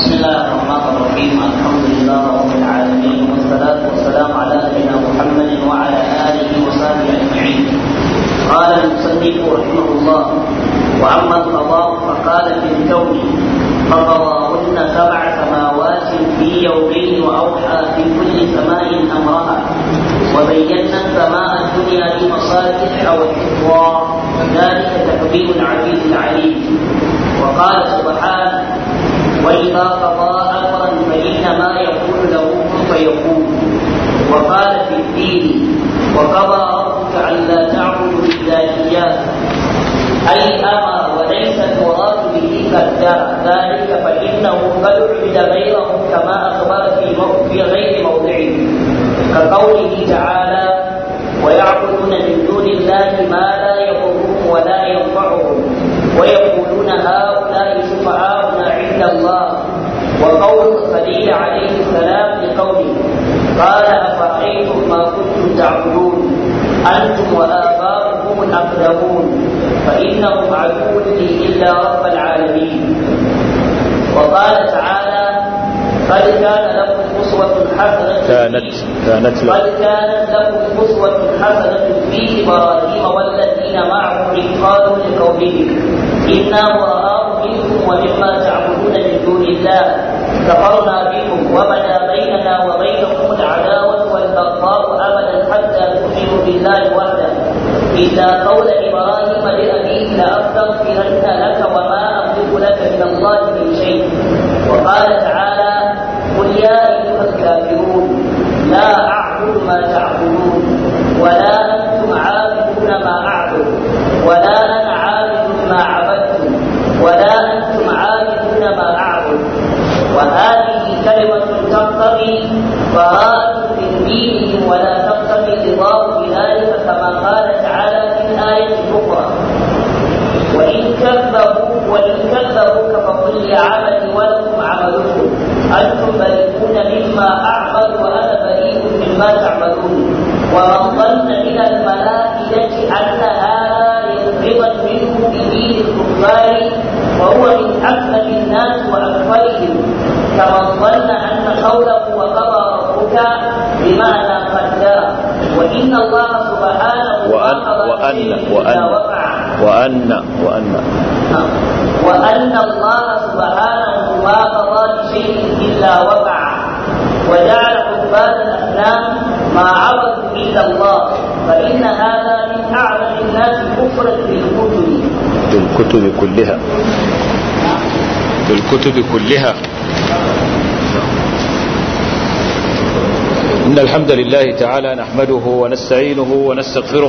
بسم الله الرحمن الرحيم الحمد لله رب العالمين والصلاة والسلام على نبينا محمد وعلى آله وصحبه أجمعين قال المصنف رحمه الله وأما القضاء فقال في الكون فقضاهن سبع سماوات في يومين وأوحى في كل سماء أمرها وبينا السماء الدنيا لمصالح والحفظى ذلك تقدير العزيز العليم وقال سبحانه وإذا قضى أمرا فإنما يقول له كن فيكون وقال في الدين وقضى ربك ألا تعبدوا إلا إياه أي أمر وليس المراد به قدر ذلك فإنه قد عبد غيره كما أخبر في في غير موضعه كقوله تعالى ويعبدون من دون الله ما لا يضرهم ولا ينفعهم ويقولون هؤلاء شفعاؤنا عند الله وقول الخليل عليه السلام لقومه قال أفرأيتم ما كنتم تعبدون أنتم وآباؤكم الأقدمون فإنهم عدو لي إلا رب العالمين وقال تعالى قد كان لكم أسوة حسنة كانت كانت له قد كانت لكم أسوة حسنة في إبراهيم والذين معه إذ قالوا لقومهم إنا براء منكم ومما تعبدون من دون الله كفرنا بكم وبدا بيننا وبينكم العداوة والبغضاء أبدا حتى تؤمنوا بالله وحده إلا قول إبراهيم لأبيه لأستغفرن لك وما أملك لك من الله من شيء وقال تعالى قل يا أيها الكافرون لا أعبد ما تعبدون ولا أنتم عابدون ما أعبد ولا أنا عابد ما عبدتم ولا أنتم عابدون ما أعبد وهذه كلمة تقتضي براءة من دينهم ولا تقتضي رضاه بذلك كما قال تعالى في الآية الأخرى وإن كذبوا وإن كذبوك فقل لي عملي ولكم عملكم أنتم بريئون مما أعمل وأنا بريء مما تعملون ومن ظن من الملائكة أن هذا رضا منه بدين الكفار وهو من أكمل الناس وأكثرهم كمن ظن أن قوله وقضى ربك بمعنى قدر وإن الله سبحانه وأن قضى وأن شيء إذا وأن وقع وأن وأن وأن الله سبحانه ما قضى لشيء إلا وقع وجعل عباد الأصنام ما عبدوا إلا الله فإن هذا من أعظم الناس كفرا بالكتب بالكتب كلها بالكتب كلها إن الحمد لله تعالى نحمده ونستعينه ونستغفره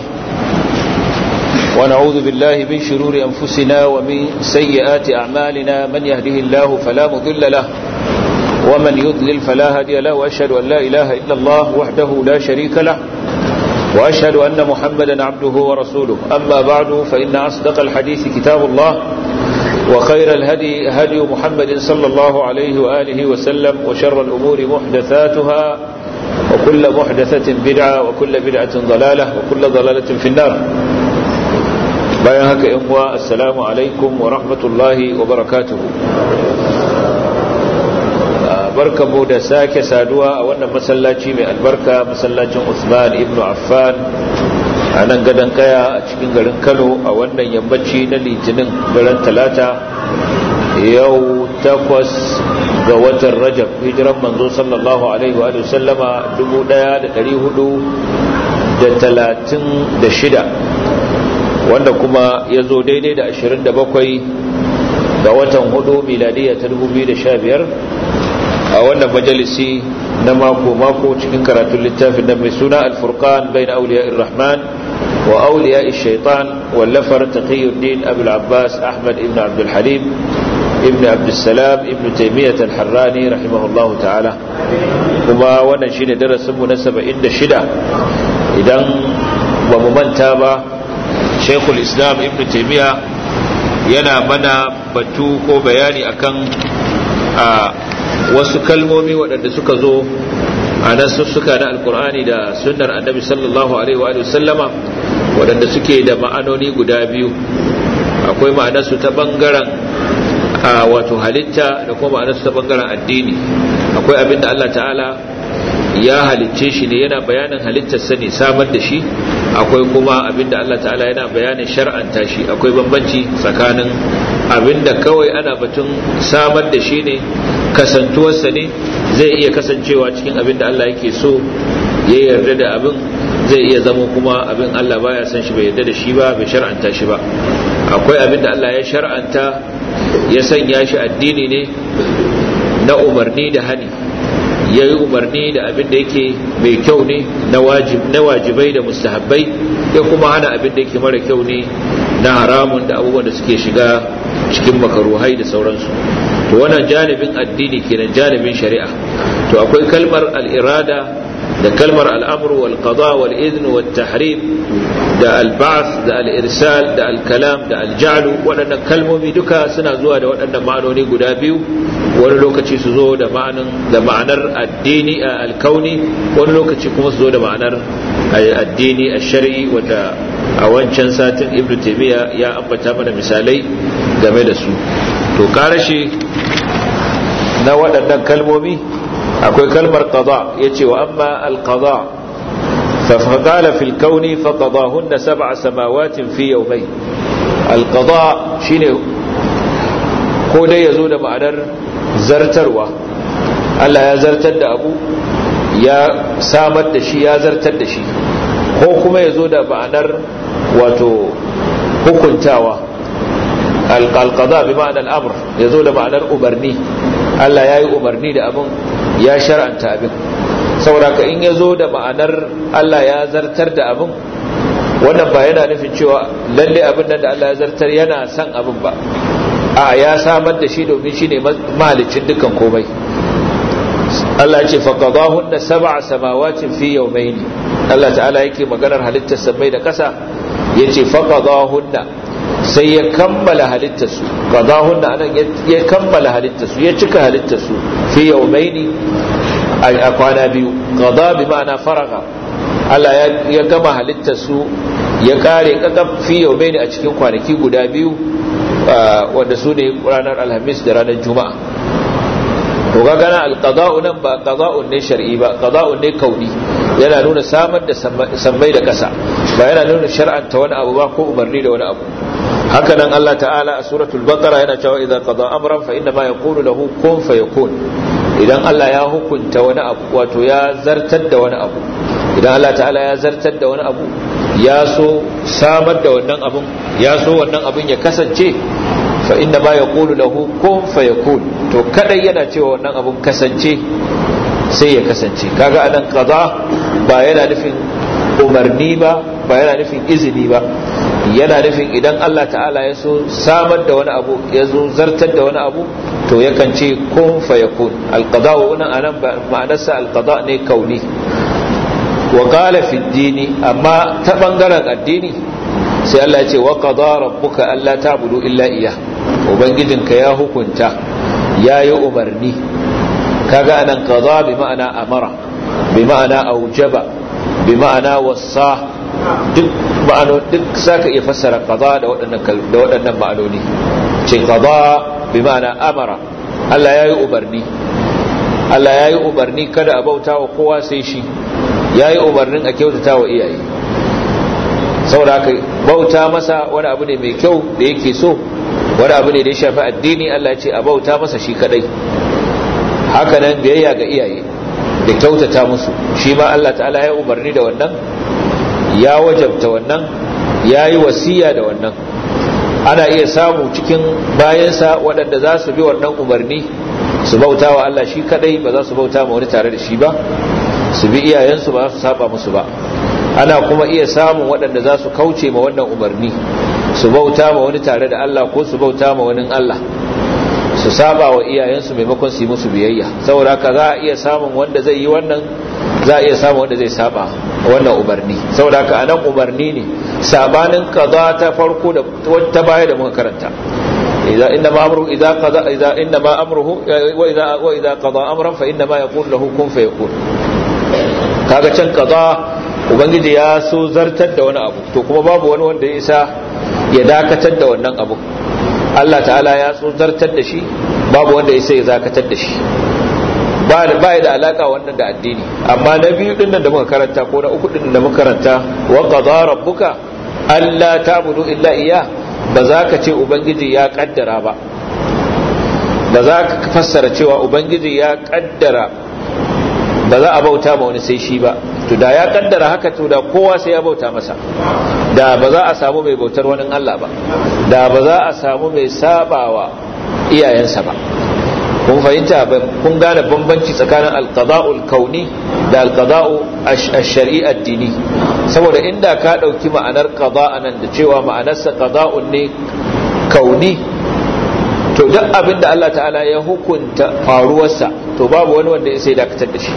ونعوذ بالله من شرور أنفسنا ومن سيئات أعمالنا من يهده الله فلا مضل له ومن يضلل فلا هادي له وأشهد أن لا إله إلا الله وحده لا شريك له وأشهد أن محمدا عبده ورسوله أما بعد فإن أصدق الحديث كتاب الله وخير الهدي هدي محمد صلى الله عليه وآله وسلم وشر الأمور محدثاتها وكل محدثة بدعة وكل بدعة ضلالة وكل ضلالة في النار bayan haka yan uwa assalamu alaikum wa rahmatullahi wa barakatuhu barkamu da sake saduwa a wannan masallaci mai albarka masallacin Usman ibn Affan a nan gadon kaya a cikin garin Kano a wannan yammaci na litinin daren talata yau takwas ga watan Rajab hijiran manzo sallallahu alaihi wa sallama 1436 wanda kuma ya zo daidai da 27 ga watan hudu miladiya ta 2015 a wannan majalisi na mako-mako cikin karatun littafin da mai suna alfurkan bai na auliya rahman wa auliya shaitan wallafar taqiyuddin abul abbas ahmad ibn abdul halim ibn abdussalam ibn taimiyyat al-harrani rahimahullahu ta'ala kuma wannan shine darasinmu na 76 idan ba mu manta ba shekul islam ibn taimiyya yana mana batu ko bayani akan a wasu kalmomi waɗanda suka zo a nasussuka na alkur'ani da sunnar annabi sallallahu alaihi wa sallama waɗanda suke da ma'anoni guda biyu akwai ma'anarsu ta ɓangaren a wato halitta da kuma ma'anarsu ta bangaren addini akwai abin da Allah ta'ala ya halicce shi ne yana bayanin halittarsa ne samar da shi akwai kuma abin da Allah ta'ala yana bayanin shar'anta shi akwai bambanci tsakanin abin da kawai ana batun samar da shi ne kasantuwarsa ne zai iya kasancewa cikin abin da Allah yake so ya yarda da abin zai iya zama kuma abin Allah baya san shi bai yarda da shi ba bai shar'anta shi ba akwai abin da Allah ya shar'anta ya sanya shi addini ne na umarni da hani ya yi umarni da abin da yake mai kyau ne na wajibai da mustahabbai ya kuma hana abin da yake mara kyau ne na haramun da abubuwan da suke shiga cikin makaruhai da sauransu to wannan janibin addini kenan janibin shari'a to akwai kalmar al'irada da kalmar al'amru wal qada wal izn wal tahrim da al-ba'th da al-irsal da al-kalam da al-ja'l waɗannan kalmomi duka suna zuwa da waɗannan ma'anoni guda biyu wani lokaci su zo da ma'anin da ma'anar addini al-kauni wani lokaci kuma su zo da ma'anar addini al-shar'i wanda a wancan satin ibnu taymiya ya ambata mana misalai game da su to karashi na waɗannan kalmomi akwai kalmar qada yace wa amma al-qada فقال في الكون فقضاهن سبع سماوات في يومين القضاء شيني ko dai ya zo da ma'anar zartarwa Allah ya zartar da abu ya samar da shi ya zartar da shi ko kuma ya zo da ma'anar wato hukuntawa alƙalƙaza bi ma'anar al'amur ya zo da ma'anar umarni Allah ya yi umarni da abin ya shar'anta abin saboda ka in ya zo da ma'anar Allah ya zartar da abin wannan ba yana nufin cewa lalle abin nan da Allah ya zartar yana son abin ba a ya samar da shi domin shi ne mahalicin dukkan komai Allah ce faqadahunna sab'a samawatin fi yawmayn Allah ta'ala yake maganar halittar sammai da ƙasa yace faqadahunna sai ya kammala halittar su qadahunna anan ya kammala halittar su ya cika halittar su fi yawmayn a kwana biyu qada bi ma'ana faraga Allah ya gama halittar su ya kare kakaf fi yawmayn a cikin kwanaki guda biyu wanda su ne ranar alhamis da ranar juma'a to ga gana alqada'u nan ba qada'un ne shar'i ba qada'un ne kauni yana nuna samar da sammai da ƙasa ba yana nuna shar'anta wani abu ba ko umarni da wani abu haka nan Allah ta'ala a suratul baqara yana cewa idza qada amran fa inna ma yaqulu lahu kun fayakun idan Allah ya hukunta wani abu wato ya zartar da wani abu idan Allah ta'ala ya zartar da wani abu ya so samar da wannan abun ya so wannan abun ya kasance fa inna ma yaqulu lahu kun fayakun to kadai yana cewa wannan abun kasance sai ya kasance kaga anan kaza ba yana nufin umarni ba ba yana nufin izini ba yana nufin idan Allah ta'ala ya so samar da wani abu ya zo zartar da wani abu to yakan ce kun fayakun alqada wannan anan ma'anarsa alqada ne kauni wa qala fi dini amma ta bangaren addini sai Allah ya ce wa qada rabbuka alla ta'budu illa iyyah ubangijinka ya hukunta yayi umarni kaga anan qada bi ma'ana amara bi ma'ana aujaba bi ma'ana wasa duk ma'ano duk saka iya fassara qada da waɗannan da waɗannan ma'anoni ce qada bi ma'ana amara Allah yayi umarni Allah yayi umarni kada a bauta wa kowa sai shi yayi umarnin a kyautata wa iyaye saboda haka bauta masa wani abu ne mai kyau da yake so wani abu ne da ya shafi addini Allah ya ce a bauta masa shi kadai haka nan biyayya ga iyaye da kyautata musu shi ma Allah ta'ala ya umarni da wannan ya wajabta wannan ya yi wasiya da wannan ana iya samu cikin bayansa waɗanda za su bi wannan umarni su bauta wa Allah shi kadai ba za su bauta ma wani tare da shi ba su bi iyayensu ba za su saba musu ba ana kuma iya samun waɗanda za su kauce ma wannan umarni su bauta ma wani tare da Allah ko su bauta ma wani Allah su saba wa iyayensu maimakon su yi musu biyayya saboda haka za a iya samun wanda zai yi wannan za a iya samun wanda zai saba wannan umarni saboda haka anan umarni ne sabanin kaza ta farko da ta baya da muka karanta idza inna ma amru idza qada idza inna ma amruhu wa idza wa idza qada amran fa inna ma yaqulu lahu kun fayakun kaga can kaza ubangiji ya so zartar da wani abu to kuma babu wani wanda ya isa ya dakatar da wannan abu Allah ta'ala ya tsotartar da shi babu wanda ya sai zakatar da shi ba ba da alaka wannan da addini amma na biyu din da muka karanta ko na uku din da muka karanta wa qadara rabbuka alla ta'budu illa iyyah ba za ka ce ubangiji ya kaddara ba ba za ka fassara cewa ubangiji ya kaddara ba za a bauta ma wani sai shi ba to da ya kaddara haka to da kowa sai ya bauta masa da ba za a samu mai bautar wani Allah ba da ba za a samu mai sabawa iyayensa ba kun fahimta kun gane bambanci tsakanin alqada'ul kauni da alqada'u ash-shar'i addini saboda inda ka dauki ma'anar qada'a nan da cewa ma'anarsa qada'un ne kauni to duk abin da Allah ta'ala ya hukunta faruwarsa to babu wani wanda ya sai dakatar da shi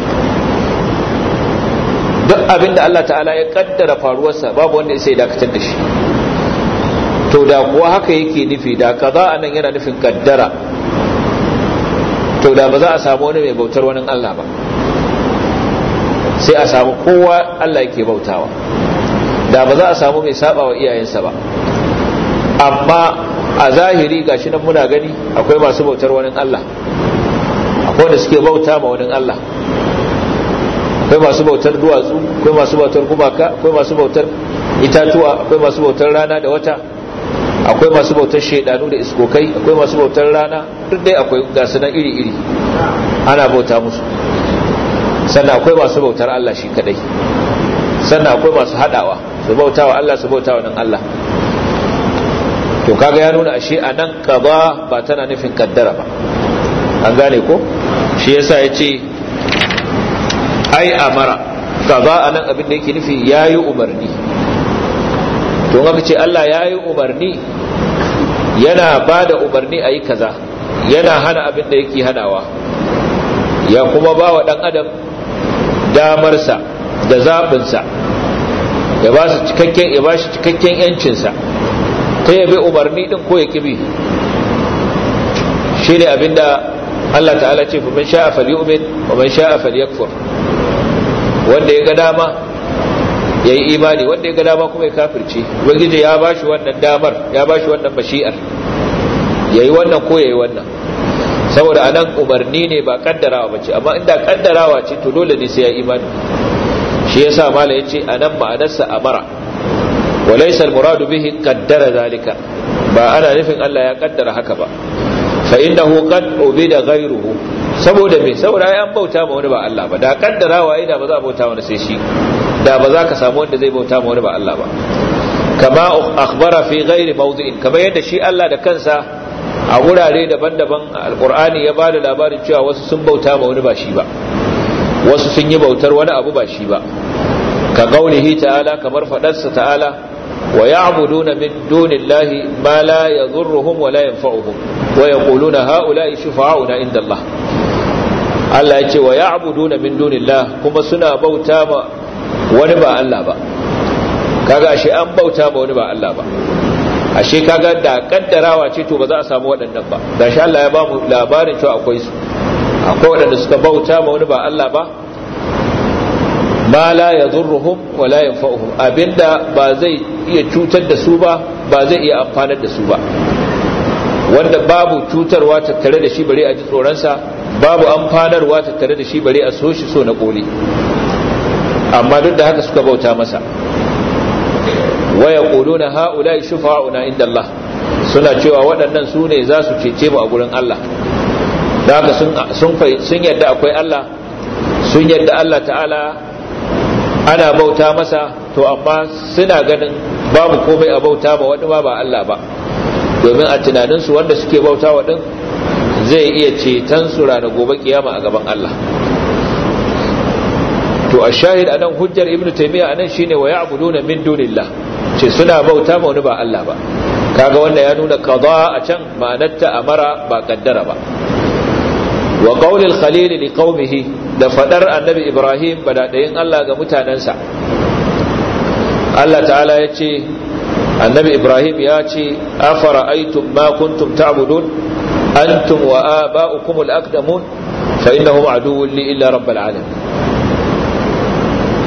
duk abin da Allah ta'ala ya kaddara faruwarsa babu wanda ya sai dakatar da shi to da kuwa haka yake nufi da kaza nan yana nufin kaddara to da ba za a samu wani mai bautar wani Allah ba sai a samu kowa Allah yake bautawa da ba za a samu mai saba wa iyayensa ba amma a zahiri gashi nan muna gani akwai masu bautar wani Allah akwai wanda suke bauta ma wani Allah akwai masu bautar duwatsu akwai masu bautar gumaka akwai masu bautar itatuwa akwai masu bautar rana da wata akwai masu bautar shaidanu da iskokai akwai masu bautar rana duk dai akwai gasu nan iri-iri ana bauta musu sannan akwai masu bautar Allah shi kadai sannan akwai masu hadawa su bauta wa Allah su bauta wa nan Allah to kaga ya nuna ashe a nan kaza ba tana nufin kaddara ba an gane ko shi yasa ya ce ai amara kaza a nan abin da yake nufi ya yi umarni to aka ce Allah ya yi umarni yana ba da umarni a yi kaza yana hana abin da yake hanawa ya kuma ba wa ɗan adam damarsa da zaɓinsa ya ba shi cikakken yancinsa ta yabe umarni ɗin ko ya kibi shi ne abin da Allah ta'ala ce fa man sha'a falyu'min wa man sha'a falyakfur wanda ya ga dama ya yi imani wanda ya ga dama kuma ya kafirce ubangiji ya ba shi wannan damar ya ba shi wannan bashi'ar ya yi wannan ko ya yi wannan saboda anan umarni ne ba kaddarawa ba ce amma inda kaddarawa ce to dole ne sai ya imani shi yasa mala ya ce anan ma'anarsa amara wa laysa al-muradu bihi qaddara zalika ba ana nufin Allah ya kaddara haka ba fa innahu qad ubida ghayruhu saboda me saboda ai an bauta ma wani ba Allah ba da kaddarawa ai da ba za a bauta wani sai shi da ba za ka samu wanda zai bauta ma wani ba Allah ba kama akhbara fi ghairi mawdi'in kamar yadda shi Allah da kansa a wurare daban-daban alqur'ani ya bada labarin cewa wasu sun bauta ma wani ba shi ba wasu sun yi bautar wani abu ba shi ba ka qaulihi ta'ala kamar fadarsa ta'ala wa ya'buduna min dunillahi ma la yadhurruhum wa la yanfa'uhum wa yaquluna ha'ula'i shufa'auna inda Allah Allah ya ce wa ya'buduna min dunillah kuma suna bauta ma wani ba Allah ba kaga ashe an bauta ma wani ba Allah ba ashe kaga da kaddarawa ce to ba za a samu waɗannan ba da shi Allah ya ba mu labarin cewa akwai su akwai waɗanda suka bauta ma wani ba Allah ba ma la yadhurruhum wa la yanfa'uhum abinda ba zai iya cutar da su ba ba zai iya amfanar da su ba wanda babu cutarwa tattare da shi bare a ji tsoronsa babu amfanarwa tattare da shi bare a so shi so na koli amma duk da haka suka bauta masa waya quluna haula shufa'una inda Allah suna cewa waɗannan su ne za su cece mu a gurin Allah da haka sun sun sun yadda akwai Allah sun yadda Allah ta'ala ana bauta masa to amma suna ganin babu komai a bauta ba wani ba ba Allah ba domin a tunaninsu wanda suke bauta wa din zai iya ceton su ranar gobe kiyama a gaban Allah to a shahid a nan hujjar ibn taimiyya a nan shine wa ya'buduna min dunillah ce suna bauta ma wani ba Allah ba kaga wanda ya nuna qada a can ma'anarta amara ba kaddara ba wa qaulil khalil li qaumihi da fadar annabi ibrahim badadayin Allah ga mutanansa Allah ta'ala ya ce annabi ibrahim ya ce afara aitum ma kuntum ta'budun antum wa aba'ukum al-aqdamun fa innahum aduwwun li illa rabbil alamin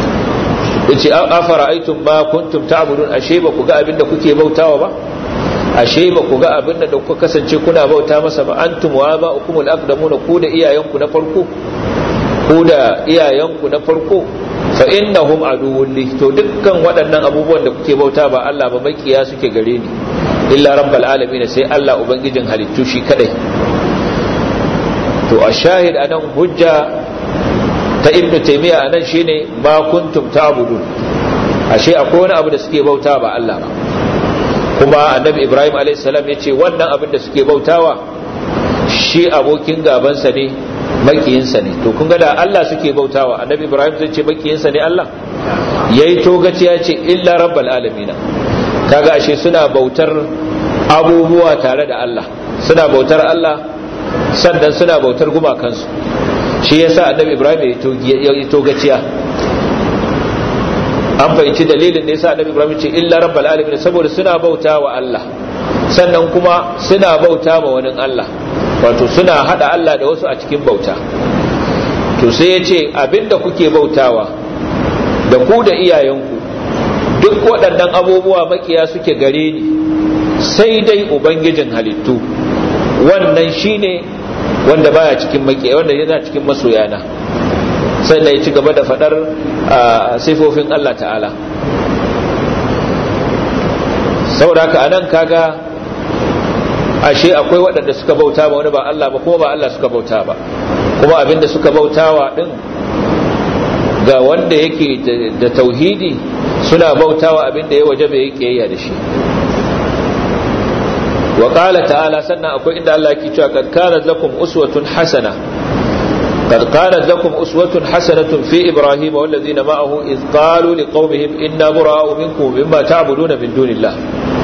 yace afara aitum ma kuntum ta'budun ashe ba ku ga abinda kuke bautawa ba ashe ba ku ga abin da kuka kasance kuna bauta masa ba antum wa ba ukumul aqdamuna ku da iyayenku na farko ku da iyayenku na farko fa innahum aduwwun li to dukkan waɗannan abubuwan da kuke bauta ba Allah ba makiya suke gare ni illa rabbal alamin sai Allah ubangijin halittu shi kadai to a shahid anan hujja ta ibnu taymiya anan shine ma kuntum ta'budun ashe akwai wani abu da suke bauta ba Allah ba kuma annabi ibrahim alayhi salam yace wannan abin da suke bautawa shi abokin gabansa ne makiyinsa ne to kun ga da Allah suke bautawa annabi ibrahim zai ce makiyinsa ne Allah yayi togaci ya ce illa rabbal alamin kaga ashe suna bautar abubuwa tare da Allah suna bautar Allah sannan suna bautar gumakansu shi yasa annabi ibrahim ya yi togaciya an fahimci dalilin da yasa annabi ibrahim ce illa rabbal alamin saboda suna bautawa Allah sannan kuma suna bauta ma wani Allah wato suna hada Allah da wasu a cikin bauta to sai ya ce abinda kuke bautawa da ku da iyayenku duk waɗannan abubuwa makiya suke gare ni sai dai ubangijin halittu wannan shine wanda baya cikin makiya wanda yana cikin masoyana sannan ya ci gaba da faɗar sifofin Allah ta'ala saboda ka anan kaga ashe akwai waɗanda suka bauta ba wani ba Allah ba kuma ba Allah suka bauta ba kuma abinda suka bautawa din ga wanda yake da tauhidi suna bautawa abinda ya waje bai kiyayya da shi wa qala ta'ala sannan akwai inda Allah yake cewa kad kanat lakum uswatun hasana قد كانت لكم أسوة حسنة في إبراهيم والذين معه إذ قالوا لقومهم إنا براء منكم مما تعبدون من دون الله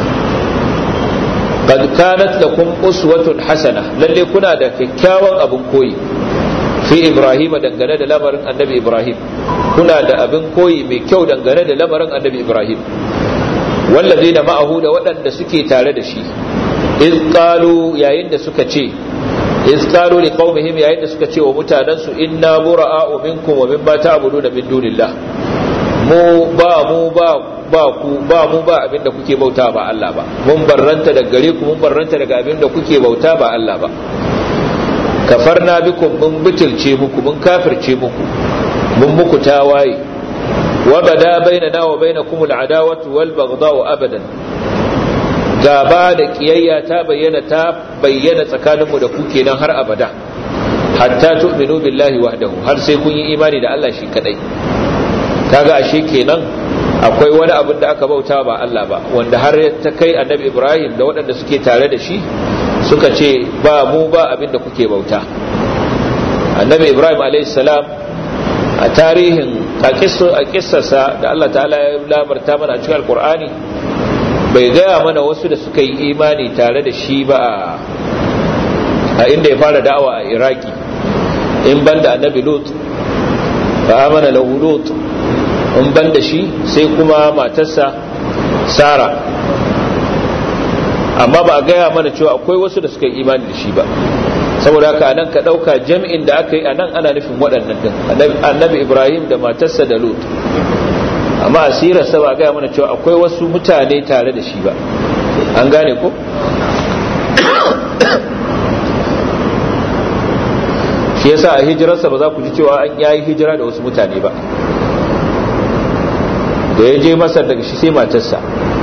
قد كانت لكم أسوة حسنة للي كنا دا كيكاوا أبن كوي في إبراهيم دنگنا دا لمر النبي إبراهيم كنا دا أبن كوي ميكيو دنگنا دا لمر النبي إبراهيم والذين معه دا ودن دا سكي تارد شي إذ قالوا يا إن سكتشي iz qalu liqaumihim yayin da suka ce wa mutanansu inna bura'a'u minkum wa mimma ta'buduna min dunillah mu ba mu ba ba ku ba mu ba abinda kuke bauta ba Allah ba mun barranta daga gare ku mun barranta daga abinda kuke bauta ba Allah ba kafarna bikum mun bitilce muku mun kafirce muku mun muku tawaye wa bada bainana wa bainakum al'adawatu wal baghdha'u abadan gaba da kiyayya ta bayyana ta bayyana tsakaninmu da ku kenan har abada hatta tu'minu billahi wahdahu har sai kun yi imani da Allah shi kadai kaga ashe kenan akwai wani abin da aka bauta ba Allah ba wanda har ta kai annabi Ibrahim da waɗanda suke tare da shi suka ce ba mu ba abin da kuke bauta annabi Ibrahim alayhi salam a tarihin a kissarsa da Allah ta'ala ya labarta mana a cikin alkur'ani bai gaya mana wasu da suka yi imani tare da shi ba a inda ya fara da'awa a iraki in banda annabi lut fa amana lahu lut in banda shi sai kuma matarsa sara amma ba a gaya mana cewa akwai wasu da suka yi imani da shi ba saboda haka anan ka dauka jami'in da aka yi anan ana nufin waɗannan din annabi ibrahim da matarsa da lut amma asirarsa ba gaya mana cewa akwai wasu mutane tare da shi ba an gane ko shi yasa a hijirarsa ba za ku ji cewa an yayi hijira da wasu mutane ba da ya je masar daga shi sai matarsa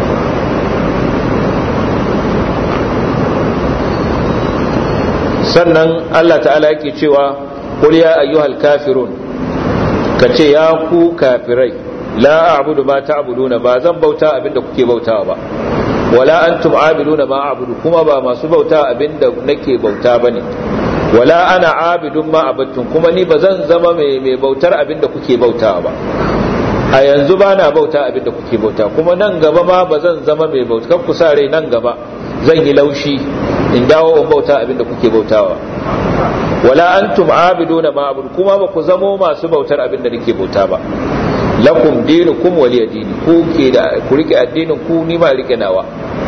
sannan Allah ta'ala yake cewa qul ya ayyuhal kafirun kace ya ku kafirai la a'budu ma ta'buduna ba zan bauta abinda kuke bautawa ba wala antum a'buduna ma a'budu kuma ba masu bauta abinda nake bauta bane wala ana abidun ma abattum kuma ni ba zan zama mai mai bautar abinda kuke bautawa ba a yanzu ba na bauta abinda kuke bauta kuma nan gaba ma ba zan zama mai bauta kan ku sa rai nan gaba zan yi laushi in dawo in bauta abinda kuke bautawa wala antum abiduna ma abudu kuma ba ku zamo masu bautar abinda nake bauta ba lakum dinukum waliya dini ku ke da ku rike addinin ku ni ma rike nawa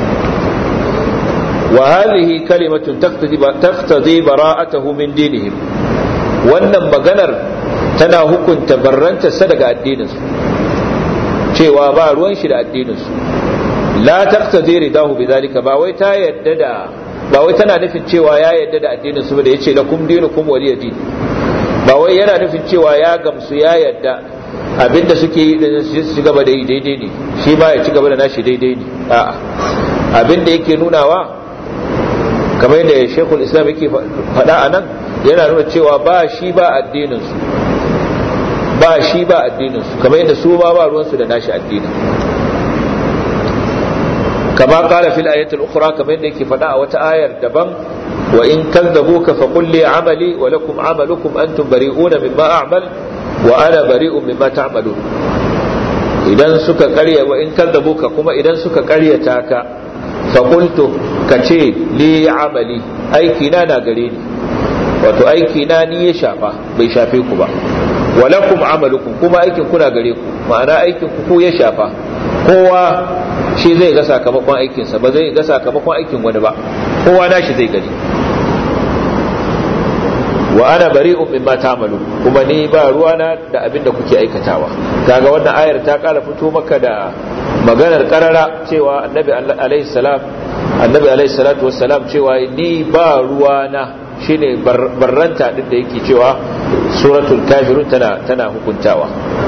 wa hadhihi kalimatun taqtadi taqtadi bara'atahu min dinihim wannan maganar tana hukunta barranta sa daga addinin su cewa ba ruwan shi da addinin su la taqtadi ridahu bidhalika ba wai ta yadda da ba wai tana nufin cewa ya yadda da addinin su da yace lakum dinukum waliya din ba wai yana nufin cewa ya gamsu ya yadda abinda suke yi da su ci gaba da yi daidai ne shi ba ya ci gaba da nashi daidai ne a'a abinda yake nunawa kamar yadda shekul islam yake faɗa a nan yana nuna cewa ba shi ba addinin su ba shi ba addinin su kamar yadda su ba ba ruwansu da nashi addinin kama kala fil ayatul ukhra kamar yadda yake faɗa a wata ayar daban wa in kadzabuka fa qul li amali wa lakum amalukum antum bari'una mimma a'mal wa ana bari'un mimma ta'malun idan suka karya wa in kadzabuka kuma idan suka karyata ka fa qultu kace li amali aiki na na gare ni wato aiki na ni ya shafa bai shafe ku ba wa lakum amalukum kuma aikin kuna gare ku ma'ana aikin ku ya shafa kowa shi zai ga sakamakon aikinsa ba zai ga sakamakon aikin wani ba kowa nashi zai gani wa ana bari'un mimma ta'malu kuma ni ba ruwana da abin da kuke aikatawa kaga wannan ayar ta kara fito maka da maganar karara cewa annabi alaihi salam annabi alaihi salatu wassalam cewa ni ba ruwana shine barranta din da yake cewa suratul kafirun tana tana hukuntawa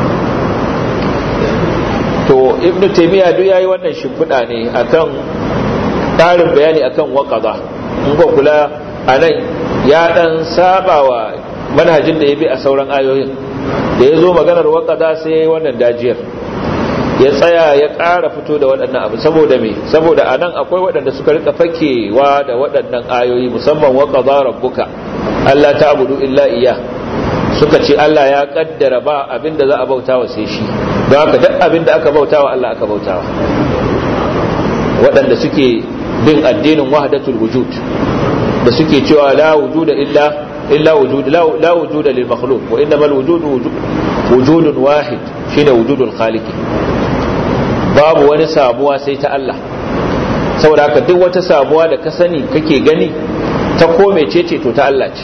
to ibnu taymiya duk yayi wannan shimfiɗa ne akan ƙarin bayani akan waqada in ba kula anan ya dan sabawa manhajin da ya bi a sauran ayoyin da ya zo maganar waqada sai yayi wannan dajiyar ya tsaya ya ƙara fito da waɗannan abu saboda me saboda anan akwai waɗanda suka rika fakewa da waɗannan ayoyi musamman waqada rabbuka Allah ta'budu illa iyyah suka ce Allah ya kaddara ba abinda za a bautawa sai shi don haka duk abinda aka bautawa Allah aka bautawa waɗanda suke bin addinin wahdatul wujud da suke cewa la wujuda illa illa wujud la wujuda lil makhluq wa innamal wujudu wujudun wahid shine wujudul khaliq babu wani sabuwa sai ta Allah saboda haka duk wata sabuwa da ka sani kake gani ta ko mecece to ta Allah ce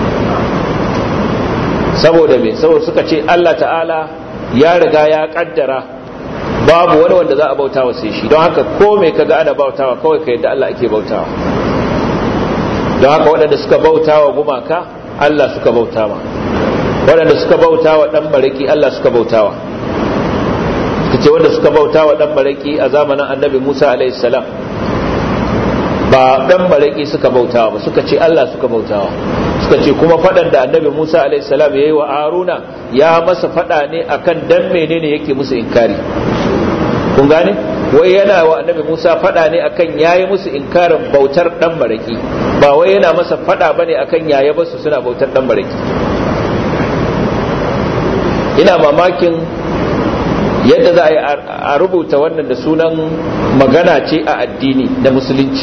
saboda me saboda suka ce Allah ta'ala ya riga ya kaddara babu wani wanda za a bautawa sai shi don haka ko me kaga ana bautawa kawai ka yadda Allah ake bautawa don haka waɗanda suka bautawa gumaka Allah suka bautawa waɗanda suka bautawa dan baraki Allah suka bautawa suka ce wanda suka bautawa dan baraki a zamanin Annabi Musa alaihi salam ba dan baraki suka bautawa ba suka ce Allah suka bautawa suka ce kuma fadan da annabi Musa alaihi salam yayi wa Haruna ya masa fada ne akan dan menene yake musu inkari kun gane wai yana wa annabi Musa fada ne akan yayi musu inkarin bautar dan baraki ba wai yana masa fada bane akan yaya basu suna bautar dan baraki ina mamakin yadda za a yi a rubuta wannan da sunan magana ce a addini da musulunci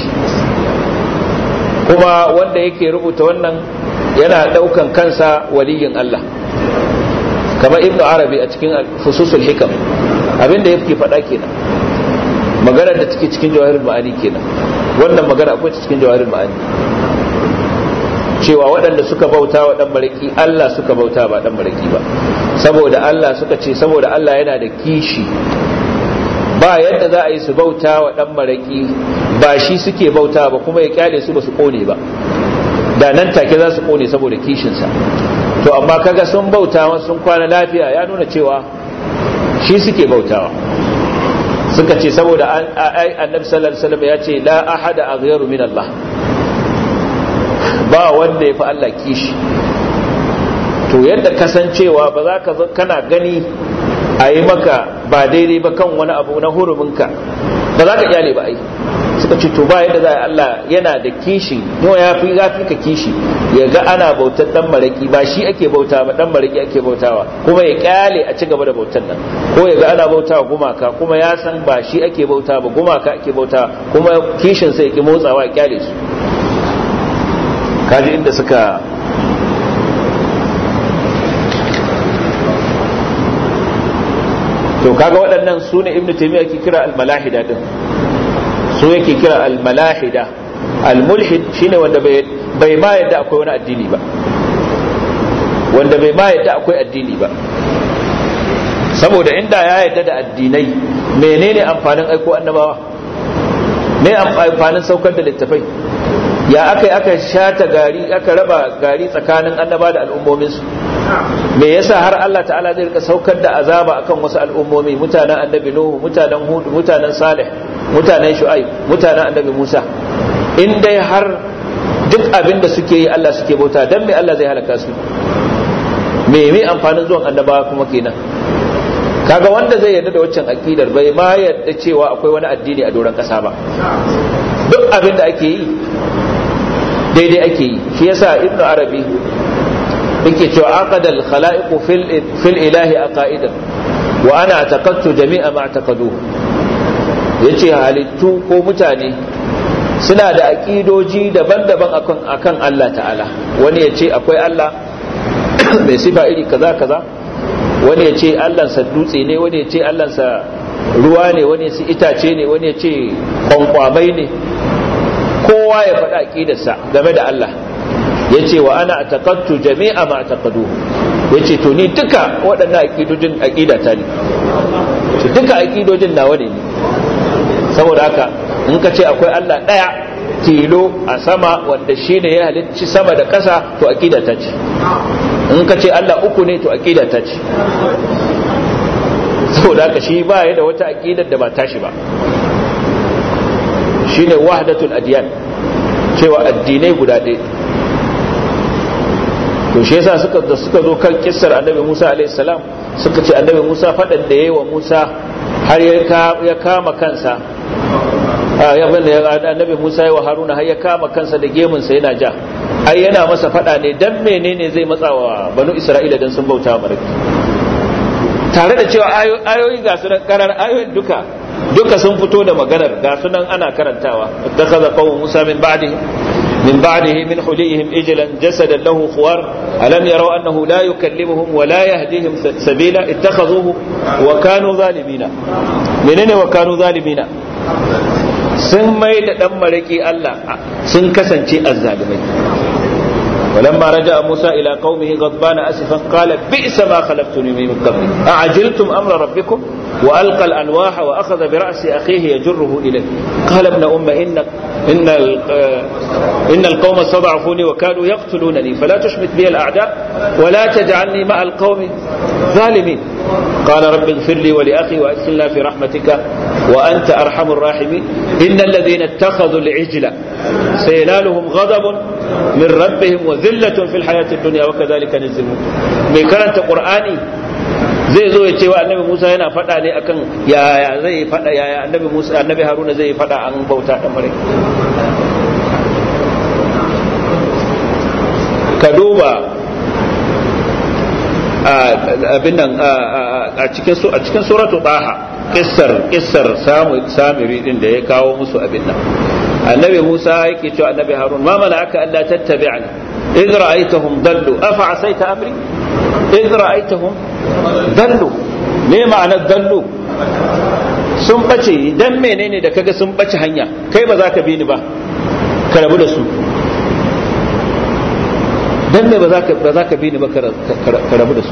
kuma wanda yake rubuta wannan yana daukan kansa waliyin Allah kamar ibnu arabi a cikin fususul hikam abinda yake faɗa kenan magana da take cikin jawahirul ma'ani kenan wannan magana akwai cikin jawahirul ma'ani cewa waɗanda suka bauta wa ɗan baraki Allah suka bauta ba ɗan baraki ba saboda Allah suka ce saboda Allah yana da kishi ba yadda za a yi su bauta wa ɗan baraki ba shi suke bauta ba kuma ya kyale su ba su kone ba da nan take za su kone saboda kishinsa to amma kaga sun bauta sun kwana lafiya ya nuna cewa shi suke bautawa suka ce saboda annabi sallallahu alaihi wasallam ya ce la ahada aghyaru min Allah ba wanda ya fi Allah kishi to yadda kasancewa ba za ka kana gani a yi maka ba daidai ba kan wani abu na huruminka ba za ka kyale ba ai suka ce to ba yadda za a Allah yana da kishi no ya fi gafi ka kishi ya ga ana bautar dan maraki ba shi ake bauta ba dan maraki ake bautawa kuma ya kyale a ci gaba da bautar nan ko ya ga ana bautawa gumaka kuma ya san ba shi ake bauta ba gumaka ake bauta kuma kishin sai ki motsawa ya kyale su kaji inda suka to kaga waɗannan su ne ibnu taymiya ke kira al-malahida din su yake kira al-malahida al-mulhid shine wanda bai ma yadda akwai wani addini ba wanda bai ma yadda akwai addini ba saboda inda ya yadda da addinai menene amfanin aiko annabawa me amfanin saukar da littafai ya aka aka shata gari aka raba gari tsakanin annaba da al'ummominsu me yasa har Allah ta'ala zai rika saukar da azaba akan wasu al'ummomi mutanen annabi nuhu mutanen hud mutanen salih mutanen shu'aib mutanen annabi musa in dai har duk abin da suke yi Allah suke bauta dan me Allah zai halaka su me me amfanin zuwan annabawa kuma kenan kaga wanda zai yarda da waccan akidar bai ma yarda cewa akwai wani addini a doron kasa ba duk abin da ake yi daidai ake yi shi yasa ibnu arabi yake cewa aqadal khalaiqu fil fil ilahi aqaidan wa ana ataqadtu jami'a ma ataqaduhu yace halittu ko mutane suna da aqidoji daban-daban akan akan Allah ta'ala wani yace akwai Allah mai sifa iri kaza kaza wani yace Allah sa dutse ne wani yace Allah sa ruwa ne wani yace itace ne wani yace kwankwamai ne kowa ya faɗa aqidarsa game da Allah ya ce wa ana taƙattu jami'a ma taƙadu ya ce to ni duka waɗannan aƙidojin aƙidata ne ce duka aƙidojin nawa ne ne saboda haka in ka ce akwai Allah ɗaya tilo a sama wanda shi ne ya halicci sama da ƙasa to aƙidata ce in ka ce Allah uku ne to aƙidata ce saboda haka shi ba ya da wata aƙidar da ba tashi ba shine wahdatul adiyan cewa addinai guda ɗaya to shi yasa suka da suka zo kan kissar annabi Musa alaihi salam suka ce annabi Musa fadan da yayi wa Musa har ya kama kansa ya banda annabi Musa yayi wa Haruna har ya kama kansa da gemun sa yana ja ai yana masa fada ne dan menene zai matsa wa banu Isra'ila dan sun bauta wa maraki tare da cewa ayoyi ga su karar ayoyin duka duka sun fito da maganar ga sunan ana karantawa ittakhadha qawmu Musa min ba'dihi من بعده من حليهم إجلا جسدا له خوار ألم يروا أنه لا يكلمهم ولا يهديهم سبيلا اتخذوه وكانوا ظالمين منين وكانوا ظالمين sun mai da ɗan maraƙi Allah sun kasance azzalimai ولما رجع موسى إلى قومه غضبان أسفا قال بئس ما خلفتني من قبل أعجلتم أمر ربكم وألقى الألواح وأخذ برأس أخيه يجره إليه قال ابن أم إن إن إن القوم استضعفوني وكانوا يقتلونني فلا تشمت بي الأعداء ولا تجعلني مع القوم ظالمين قال رب اغفر لي ولأخي وأدخلنا في رحمتك وأنت أرحم الراحمين إن الذين اتخذوا العجل سينالهم غضب من ربهم وذلة في الحياة الدنيا وكذلك نزل mai karanta qur'ani zai zo ya ce wa annabi Musa yana faɗa ne akan yaya zai faɗa yaya annabi Musa annabi Haruna zai faɗa an bauta da mare ka duba abin nan a cikin a cikin suratu taha kissar kissar samiri din da ya kawo musu abin nan annabi Musa yake cewa annabi Harun ma mala'aka alla tattabi'ani idh ra'aytahum dallu afa asaita amri idh ra'aytahum dallu me ma'anar dallu sun bace dan menene da kaga sun bace hanya kai ba za ka bi ni ba ka rabu da su dan me ba za ka ba za ka bi ni ba ka rabu da su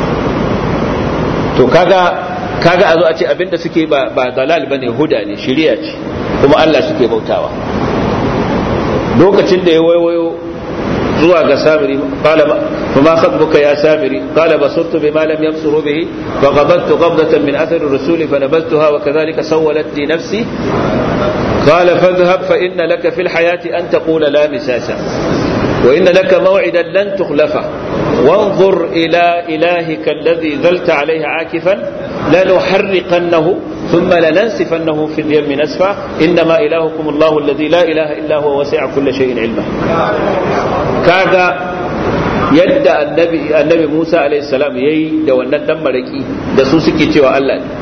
to kaga kaga a zo a ce abinda suke ba ba dalal bane huda ne shari'a ce kuma Allah suke bautawa lokacin da ya waiwayo zuwa ga samiri qala ma khatbuka ya samiri qala basurtu bima lam yabsuru bihi wa qabadtu qabdatan min athari ar-rasul fa nabadtuha wa kadhalika sawwalat li nafsi قال فاذهب فإن لك في الحياة أن تقول لا مساسا وإن لك موعدا لن تخلفه وانظر إلى إلهك الذي ذلت عليه عاكفا لنحرقنه ثم لننسفنه في اليم نسفا إنما إلهكم الله الذي لا إله إلا هو وسع كل شيء علما كذا yadda annabi annabi Musa alaihi salam yayi da wannan dan maraki da su suke cewa Allah ne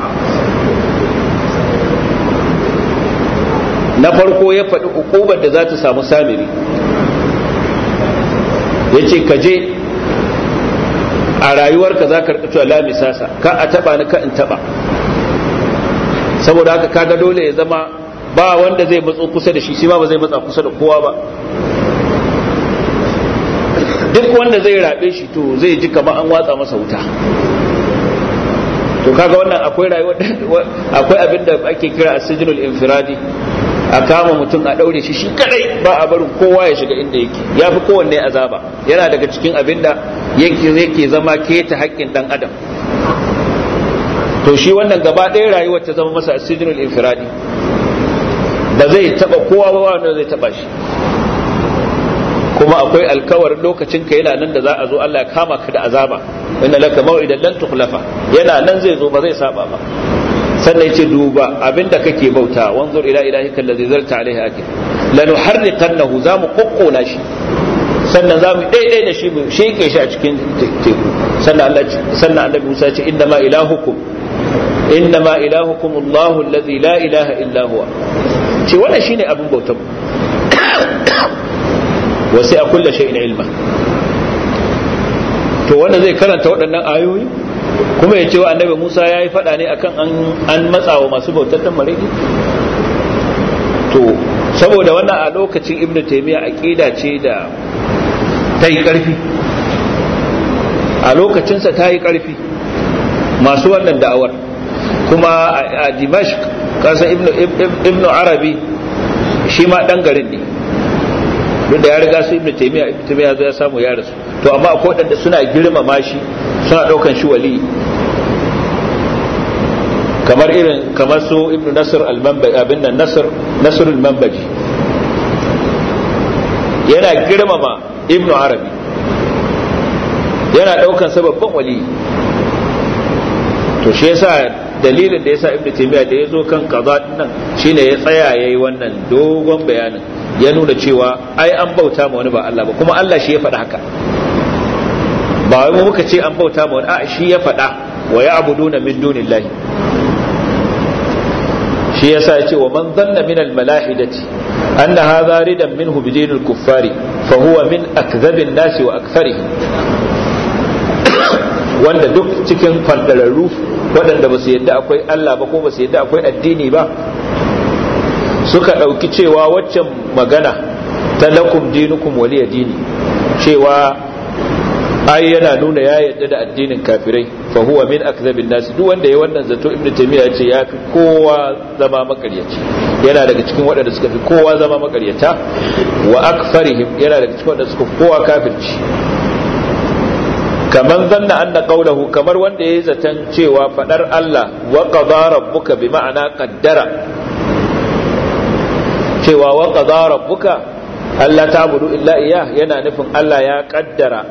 na farko ya faɗi ukubar da za ta samu samiri ya ce ka je a rayuwarka za ka rikacewa lamisasa ka a taba ni ka in taba saboda haka kaga dole ya zama ba wanda zai matso kusa da shi shi ma ba zai matsa kusa da kowa ba duk wanda zai rabe shi to zai ji kamar an watsa masa wuta to kaga wannan akwai rayuwa akwai abin da ake kira asijinul infiradi a kama mutum a daure shi shi kadai ba a barin kowa ya shiga inda yake ya fi kowanne azaba yana daga cikin abin da yake zama keta haƙƙin dan adam to shi wannan gaba ɗaya rayuwar ta zama masa asijinul infiradi ba zai taba kowa ba wanda zai taba shi kuma akwai alkawarin lokacin ka yana nan da za a zo Allah ya kama ka da azaba inna laka maw'idan lan tukhlafa yana nan zai zo ba zai saba ba sannan yace duba abinda kake bauta wanzur ila ilahika allazi zalta alaihi akil lanuharriqannahu zamu kokkona shi sannan zamu daidai da shi mu sheke shi a cikin teku sannan Allah sannan annabi Musa ya ce inna ma ilahukum inna ma ilahukum Allahu allazi la ilaha illa huwa ce wannan shine abin bautar wasu a kulla shay'in ilma to wanda zai karanta waɗannan ayoyi kuma ya ce wa annabi Musa ya yi faɗa ne akan an matsa wa masu bautar dan mariki to saboda wannan a lokacin ibn taymiya aqida ce da ta yi ƙarfi a lokacinsa ta yi ƙarfi masu wannan da'awar kuma a dimashq kasan ibn arabi shi ma ɗan garin ne duk da ya riga su ibnu taymiya ibnu taymiya ya samu ya rasu to amma akwai wadanda suna girmama shi suna daukan shi wali kamar irin kamar su ibnu nasr al-manbaji abin nan nasr nasr al-manbaji yana girmama ibnu arabi yana daukan sa babban wali to shi yasa dalilin da yasa ibnu taymiya da yazo kan kaza nan shine ya tsaya yayi wannan dogon bayanin ya nuna cewa ai an bauta ma wani ba Allah ba kuma Allah shi ya faɗa haka ba wai mu muka ce an bauta ma wani a shi ya faɗa wa ya'buduna min dunillahi shi yasa ya ce wa man dhanna min al-malahidati anna hadha ridan minhu bi dinil kuffari fa huwa min akdhabin nasi wa aktharihim wanda duk cikin fandararru waɗanda ba su yadda akwai Allah ba ko ba su yadda akwai addini ba suka ɗauki cewa waccan magana ta lakum dinukum waliya dini cewa ai yana nuna ya yadda da addinin kafirai fa huwa min akzabin nas duk wanda ya wannan zato ibn taymiya ce ya fi kowa zama makaryaci yana daga cikin waɗanda suka fi kowa zama makaryata wa akfarihim yana daga cikin waɗanda suka kowa kafirci kaman zanna anna qawluhu kamar wanda yayi zaton cewa fadar Allah wa qadara rabbuka bi ma'ana qaddara cewa wa qadara rabbuka Allah ta'budu illa iyyah yana nufin Allah ya kaddara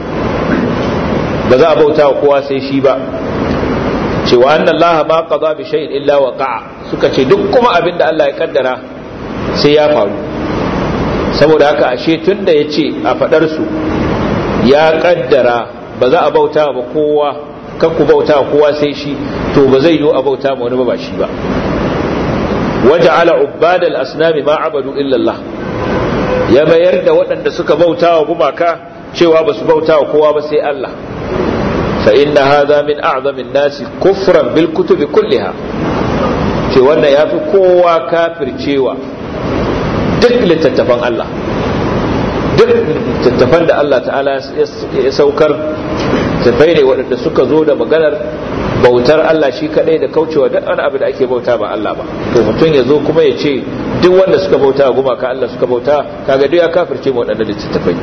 ba za a bauta wa kowa sai shi ba cewa anna Allah ma qada bi shay'in illa waqa'a suka ce duk kuma abin da Allah ya kaddara sai ya faru saboda haka ashe tunda yace a fadar su ya kaddara ba za a bauta ba kowa kan ku bauta kowa sai shi to ba zai yi a bauta ma wani ba shi ba waja'ala ubbadal asnami ma abadu illa Allah ya mayar da waɗanda suka bauta wa gumaka cewa ba su bauta wa kowa ba sai Allah fa inna hadha min a'zamin nasi kufran bil kutubi kulliha ce wannan yafi kowa kafircewa duk littattafan Allah duk littattafan da Allah ta'ala ya saukar tafai ne waɗanda suka zo da maganar bautar Allah shi kadai da kaucewa duk wani abu da ake bauta ba Allah ba to mutum ya zo kuma ya ce duk wanda suka bauta gumaka Allah suka bauta kaga duk ya kafirce mu waɗanda littattafai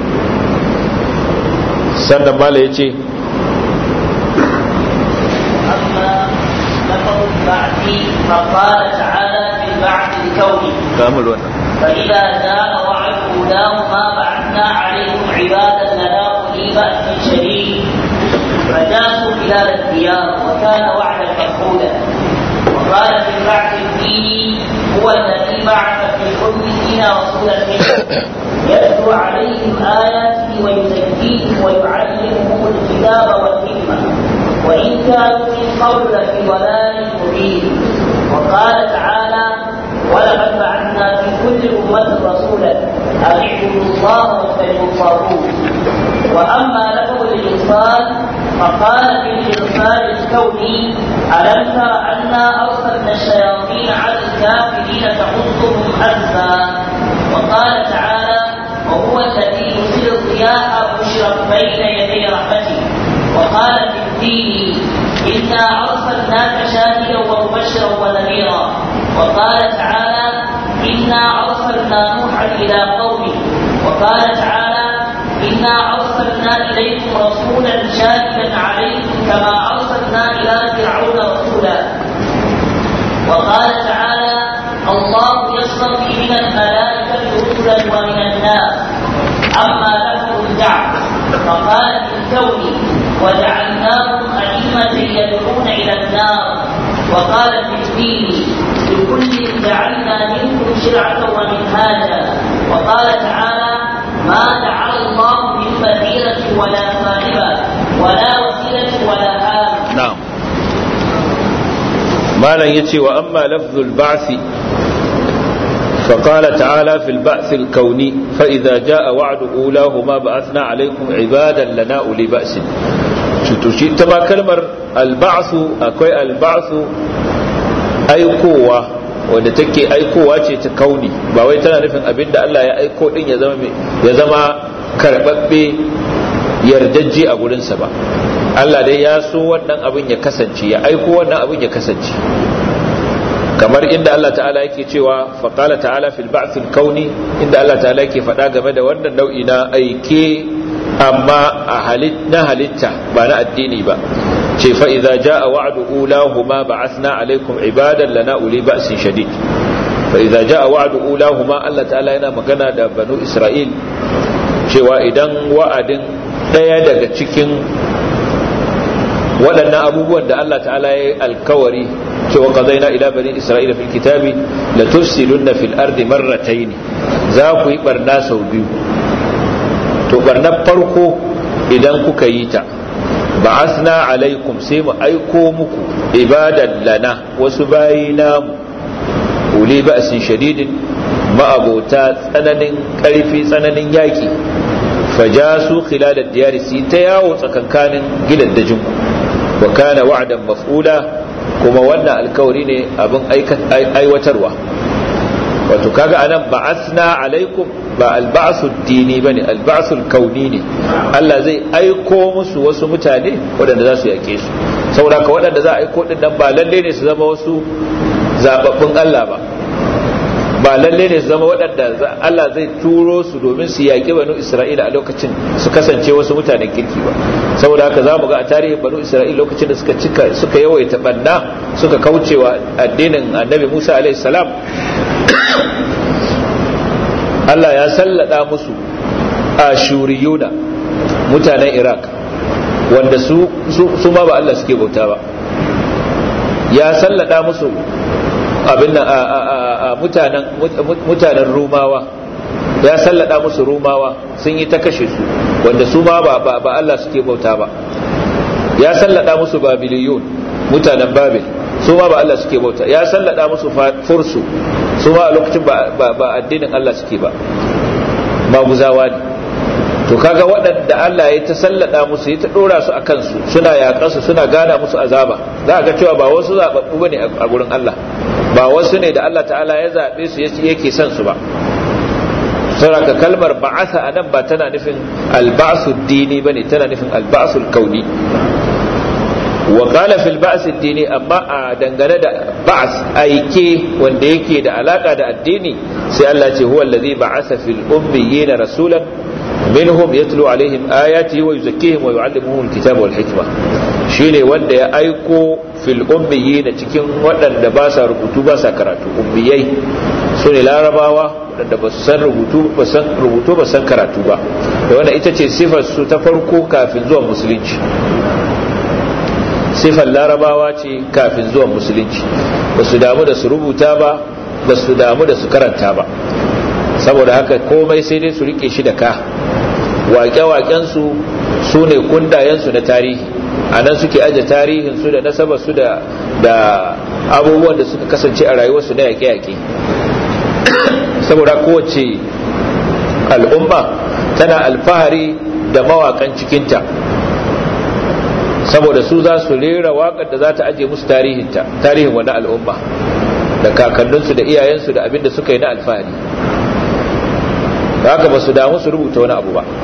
sannan mala ya ce فقال تعالى في البعث الكوني كامل وانا فإذا جاء وعد أولاه ما بعثنا عليكم عبادا لنا أولي بأس شديد فجاسوا خلال الديار وكان وعدا مفعولا وقال في البعث الديني هو الذي بعث في الأميين رسولا منهم يتلو عليهم آياته ويزكيهم ويعلمهم الكتاب والحكمة وإن كانوا من قبل لفي ضلال مبين وقال تعالى ولقد بعثنا في كل أمة رسولا أن اعبدوا الله واجتنبوا الطاغوت وأما لفظ الإرسال فقال في الإرسال الكوني ألم تر أنا أرسلنا الشياطين على الكافرين تحطهم أزا وقال تعالى وهو الذي يرسل الرياح بشرا بين يدي رحمته وقال في الدين إنا أرسلناك شاهدا ومبشرا ونذيرا وقال تعالى إنا أرسلنا نوحا إلى قومه وقال تعالى إنا أرسلنا إليكم رسولا شاهدا عليكم كما أرسلنا إلى فرعون رسولا وقال تعالى الله يصطفي من الملائكة رسلا ومن الناس أما لكم الدعوة فقال في الكون وجعلناكم أئمة يدعون إلى النار وقال في الدين لكل جعلنا منكم شرعة ومنهاجا وقال تعالى ما جعل الله من بحيرة ولا صاحبة ولا وسيلة ولا هام na'am malam yace wa amma lafzul ba'thi فقال تعالى في البعث الكوني فإذا جاء وعد أولاهما بعثنا عليكم عبادا لنا أولي بأس شتوشي تبا كلمة البعث أكوي البعث أي قوة wanda take aikowa ce ta kauni ba wai tana nufin abin da Allah ya aiko din ya zama ya zama karbabbe yardajje a gurinsa ba Allah dai ya so wannan abin ya kasance ya aiko wannan abin ya kasance kamar inda Allah ta'ala yake cewa faqala ta'ala fil ba'th al-kauni inda Allah ta'ala yake faɗa game da wannan nau'i na aike amma a halit na halitta ba na addini ba ce fa idza jaa wa'du ulahuma ba'athna alaykum ibadan lana uli ba'sin shadid fa idza jaa wa'du ulahuma Allah ta'ala yana magana da banu Isra'il cewa idan wa'adin daya daga cikin waɗannan abubuwan da Allah ta'ala ya yi alkawari cewa qadaina ila bani isra'ila fil kitabi la tufsiduna fil ardi marratayn za ku yi barna sau biyu to barnar farko idan kuka yi ta ba'athna alaikum sai mu aiko muku ibadan lana wasu bayi namu uli ba'sin shadidin ma'abota tsananin karfi tsananin yaki fajasu khilal ad-diyar si ta yawo tsakankanin gidaddajinku wa kana wa'dan maf'ula kuma wannan alkawari ne abin aiwatarwa wato kaga anan ba'asna alaikum ba alba'su dini bane alba'su kauni ne Allah zai aiko musu wasu mutane waɗanda za su yake su saboda ka waɗanda za a aiko din nan ba lalle ne su zama wasu zababbun Allah ba ba lalle ne su zama waɗanda Allah zai turo su domin su yaƙi banu Isra'ila a lokacin su kasance wasu mutanen kirki ba saboda haka za mu ga a tarihin banu Isra'ila lokacin da suka cika suka yawaita banna suka kaucewa addinin annabi Musa alaihi salam Allah ya sallada musu ashuriyuna mutanen Iraq wanda su su ma ba Allah suke bauta ba ya sallada musu abin nan a mutanen rumawa ya sallada musu rumawa sun yi ta kashe su wanda su ma ba Allah suke bauta ba ya sallada musu babiliyun mutanen babil su ma ba Allah suke bauta ya sallada musu fursu su ma a lokacin ba addinin Allah suke ba maguzawa ne to kaga waɗanda Allah ya ta sallada musu ya ta ɗora su a kansu suna yaƙansu suna gana musu azaba za a ga cewa ba wasu zaɓaɓɓu ba ne a gurin Allah ba wasu ne da Allah ta'ala ya zaɓe su yake son su ba sauraka kalmar ba'asa a nan ba tana nufin alba'asu dini ba ne tana nufin alba'asu kauni wa qala fil ba'as dini amma a dangane da ba'as aike wanda yake da alaka da addini sai Allah ce huwa allazi ba'asa fil ummiyina rasulan minhum yatlu alaihim ayati wa yuzakkihim wa yu'allimuhum alkitaba wal hikma shine wanda ya aiko fil ummiyina cikin waɗanda ba sa rubutu ba sa karatu ummiyai su ne larabawa waɗanda ba su san rubutu ba san rubutu ba san karatu ba da wanda ita ce sifar su ta farko kafin zuwan musulunci sifar larabawa ce kafin zuwan musulunci ba su damu da su rubuta ba ba su damu da su karanta ba saboda haka komai sai dai su rike shi da ka waƙe-waƙensu su ne kundayensu na tarihi a nan suke aje tarihinsu da nasabarsu da da abubuwan da suka kasance a rayuwarsu na yaƙe-yaƙe saboda kowace al'umma tana alfahari da mawaƙan cikinta saboda su za su rera waƙar da za ta aje musu tarihinta tarihin wani al'umma da kakanninsu da iyayensu da abin da suka yi na alfahari da haka ba su damu su rubuta wani abu ba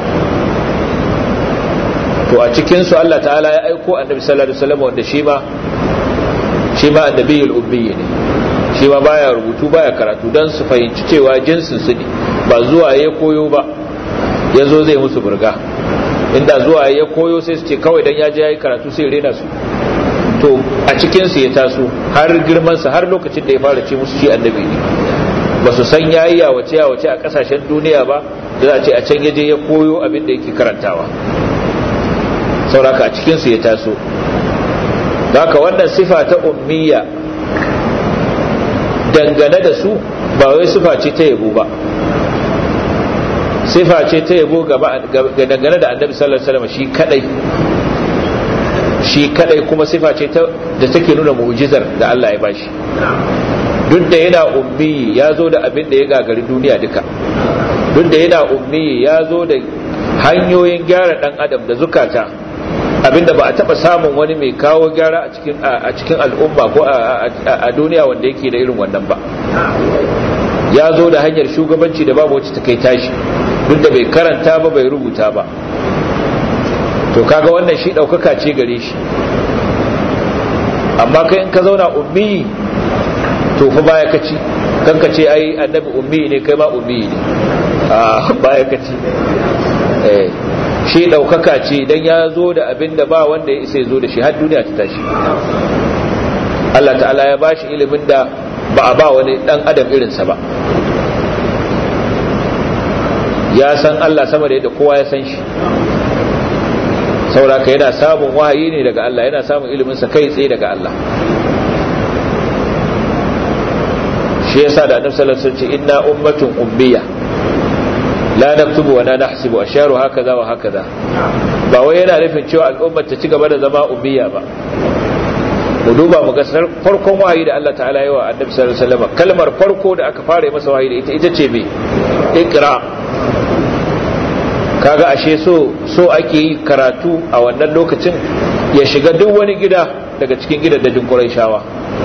to a cikinsu Allah ta'ala ya aiko annabi sallallahu alaihi wasallam wanda shi ma shi ma annabiyul ummi ne shi ma baya rubutu baya karatu don su fahimci cewa jinsin su ne ba zuwa ya koyo ba ya zo zai musu burga inda zuwa ya koyo sai su ce kawai dan ya je ya yi karatu sai rena su to a cikinsu ya taso har girmansa har lokacin da ya fara ce musu shi annabi ne ba su san yayi yawace yawace a kasashen duniya ba da za a ce a can ya je ya koyo abin da yake karantawa sauraka a cikinsu ya taso haka wannan sifa ta ummiya dangane da su ba wai sifa ce ta yabo ba sifa ce ta yabo dangane da annabi sallallahu alaihi wasallam shi kadai shi kadai kuma sifa ce da take nuna mu'jizar da Allah ya bashi duk da yana ummi ya zo da abin da ya gagari duniya duka duk da yana ummi ya zo da hanyoyin gyara dan adam da zukata abinda ba a taba samun wani mai kawo gyara a cikin a cikin al'umma ko a duniya wanda yake da irin wannan ba ya zo da hanyar shugabanci da babu wacce ta kai tashi duk da bai karanta ba bai rubuta ba to kaga wannan shi daukaka ce gare shi amma kai in ka zauna ummi to fa baya kaci kanka ce ai annabi ummi ne kai ma ummi ne a baya kaci eh shi daukaka ce dan ya zo da abin da ba wanda ya isa zo da shi har duniya ta tashi Allah ta'ala ya bashi ilimin da ba a ba wani dan adam irinsa ba ya san Allah sama da yadda kowa ya san shi sauraka yana samun wahayi ne daga Allah yana samun iliminsa kai tsaye daga Allah shi yasa da annabi sallallahu alaihi wasallam inna ummatun ummiya la naktubu wa la nahsibu asharu hakaza wa hakaza ba wai yana nufin cewa al'ummar ta ci gaba da zama ummiya ba mu duba mu ga farkon wahayi da Allah ta'ala yi wa annabi sallallahu alaihi wasallam kalmar farko da aka fara masa wahayi da ita ita ce me iqra kaga ashe so so ake yi karatu a wannan lokacin ya shiga duk wani gida daga cikin gidajen Qurayshawa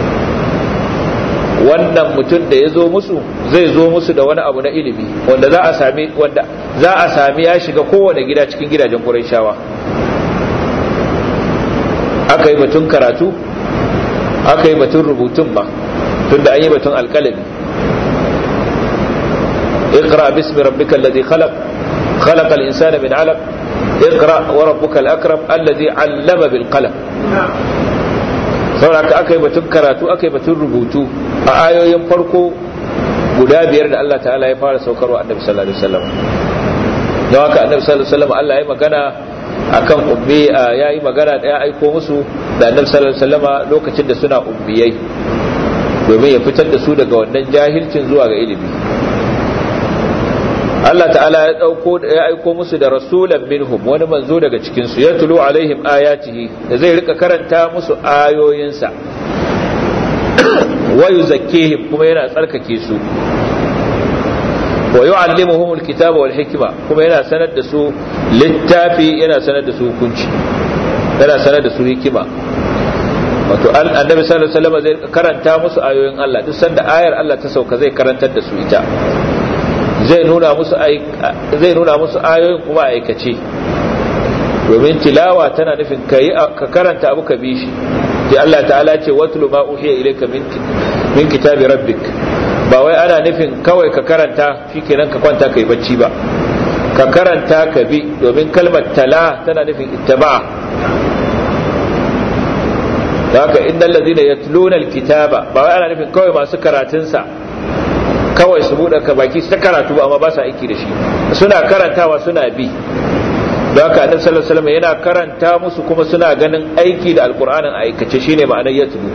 wannan mutum da ya zo musu zai zo musu da wani abu na ilimi wanda za a sami wanda za a sami ya shiga kowane gida cikin gidajen Qurayshawa aka yi batun karatu aka yi batun rubutun ba tunda an yi batun alƙalami اقرأ باسم ربك الذي خلق خلق الإنسان من علق اقرأ وربك الأكرم الذي علم بالقلم saboda aka yi batun karatu aka yi batun rubutu a ayoyin farko guda biyar da Allah ta'ala ya fara saukarwa annabi sallallahu alaihi wasallam don haka annabi sallallahu alaihi wasallam Allah ya magana akan ummi ya yi magana da ya aiko musu da annabi sallallahu alaihi wasallam lokacin da suna ummiyai domin ya fitar da su daga wannan jahilcin zuwa ga ilimi Allah ta'ala ya dauko ya aiko musu da rasulan minhum wani manzo daga cikin su ya tulu alaihim ayatihi da zai rika karanta musu ayoyinsa wa yuzakkihim kuma yana tsarkake su wa yu'allimuhum alkitaba wal hikma kuma yana sanar da su littafi yana sanar da su hukunci yana sanar da su hikima wato annabi sallallahu alaihi wasallam zai karanta musu ayoyin Allah duk sanda ayar Allah ta sauka zai karantar da su ita zai nuna musu zai nuna musu ayoyin kuma aikace domin tilawa tana nufin kai ka karanta abu ka bi shi sai Allah ta'ala ce watlu ma uhiya ilayka min min kitabi rabbik ba wai ana nufin kawai ka karanta shikenan ka kwanta kai bacci ba ka karanta ka bi domin kalmar tala tana nufin ittaba haka innal ladina yatluna alkitaba ba wai ana nufin kawai masu karatun sa kawai su buɗe ka baki su ta karatu ba amma ba sa aiki da shi suna karantawa suna bi don haka annabi sallallahu alaihi wasallam yana karanta musu kuma suna ganin aiki da alqur'anin aikace shine ma'anar yatlu